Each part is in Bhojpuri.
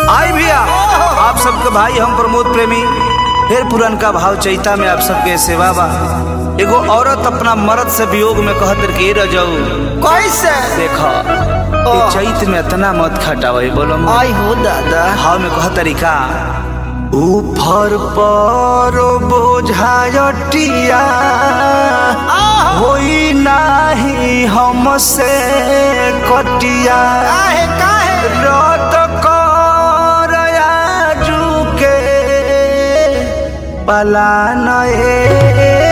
आई भैया आप सबके भाई हम प्रमोद प्रेमी फिर पुरनका भाव चैता में आप सबके सेवा बा एगो औरत अपना मर्द से वियोग में कहत के रह जाऊ कैसे देखा ये चैत में इतना मत खटावे बोलो आई हो दादा भाव में कह तरीका ऊपर पर बोझायटिया होई नाही हमसे कटिया काहे काहे रत कर आजुके पलान ए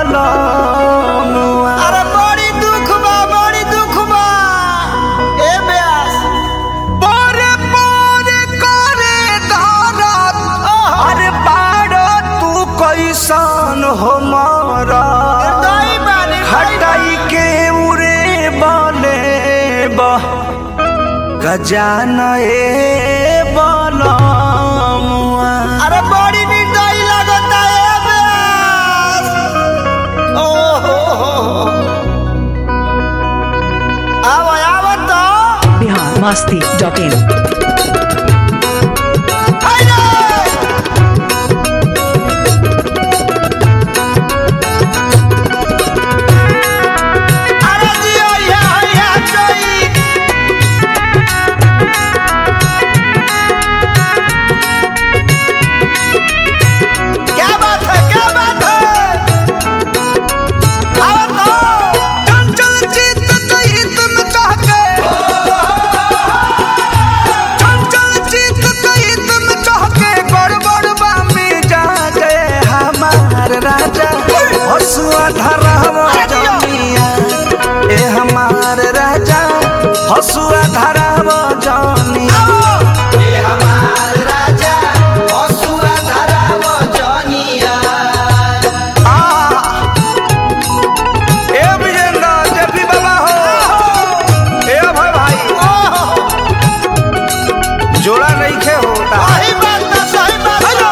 बलनुआ अरे बड़ी दुख बा बड़ी दुख बा ए ब्यास पोरे पोरे करे धरत अरे बाड़ तू कैसन हो मारा दई बानी हटाई के उरे बने बा गजान ए बलमुआ अरे बड़ी निर्दयी लगता है ए ब्यास ओ हो हो हो आवा आवा तो बिहार मस्ती डॉट इन हाय अरे जियो या या चोई क्या बात है क्या बात है आओ तो चंचल चित कही तुम चाहके चंचल चित कही तुम चाहके गड़बड़ बामी जा गए हमार राजा हसुआ धरहवा जमिया ए हमार राजा हसुआ धरहवा जमिया ए विजेंद्र जपी बाबा हो ए अभय भाई जोड़ा नहीं खे होता सही बात ना सही बात ना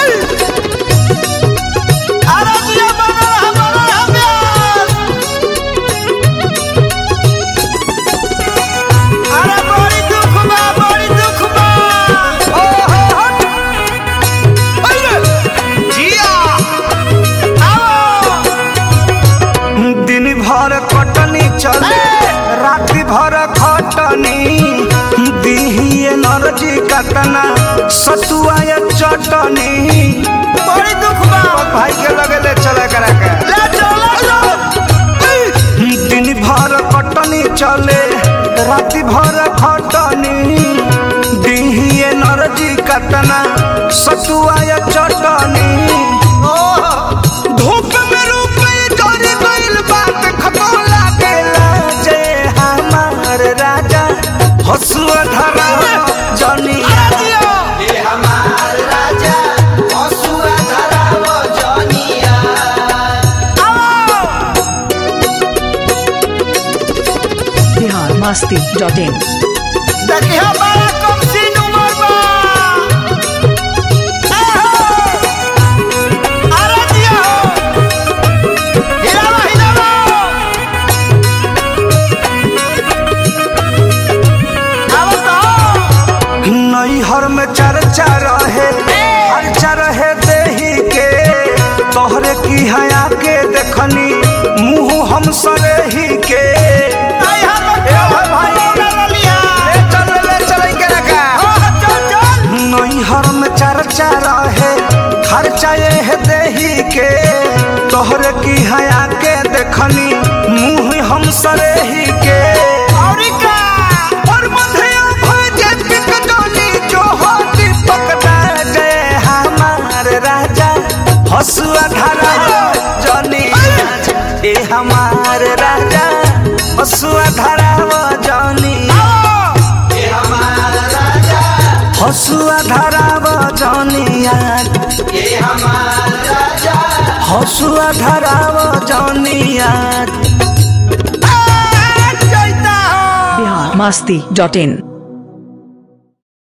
अरे जियो बना रहा बना रहा ब्यास अरे बड़ी दुख बा बड़ी दुख बा ओ हो हो अरे जिया आओ दिन भर कटनी चले राति भर खटनी दिही एनर्जी कतना सतुआ या चटनी बड़ी दुख बा भाई के लगे ले चले करा के ले चलो ले चलो दिन भर कटनी चले राति भर खटनी दिही एनर्जी कतना सतुआ या चटनी धूप में रूप जरी गइल बात खतम लागेला जय हमार राजा हसुआ धरा जनी अरे जियो बिहार मस्ती डॉट इन देखिए बड़ा कम सीन उमर बा अरे जियो हिलावा हिलावा आओ तो नैहर में चर्चा रहे चर्चा रहे देही के तोहरे की हया के देखनी मुंह हम सरेही के आई हम ए भाई भाई लिया ले चल ले चल के रखा चल चल नैहर में चर्चा रहे खर्चा ये देही के तोहरे की हया के देखनी मुंह हम सरेही के और का और मधे भजे पिकटोनी जो हो दीपक जय हमार राजा हसुआ धरा जनी ए हमार राजा हसुआ धरा जनी हसुआ धरा जनिया हसुआ धरा जनिया जैता हो बिहार मस्ती डॉट इन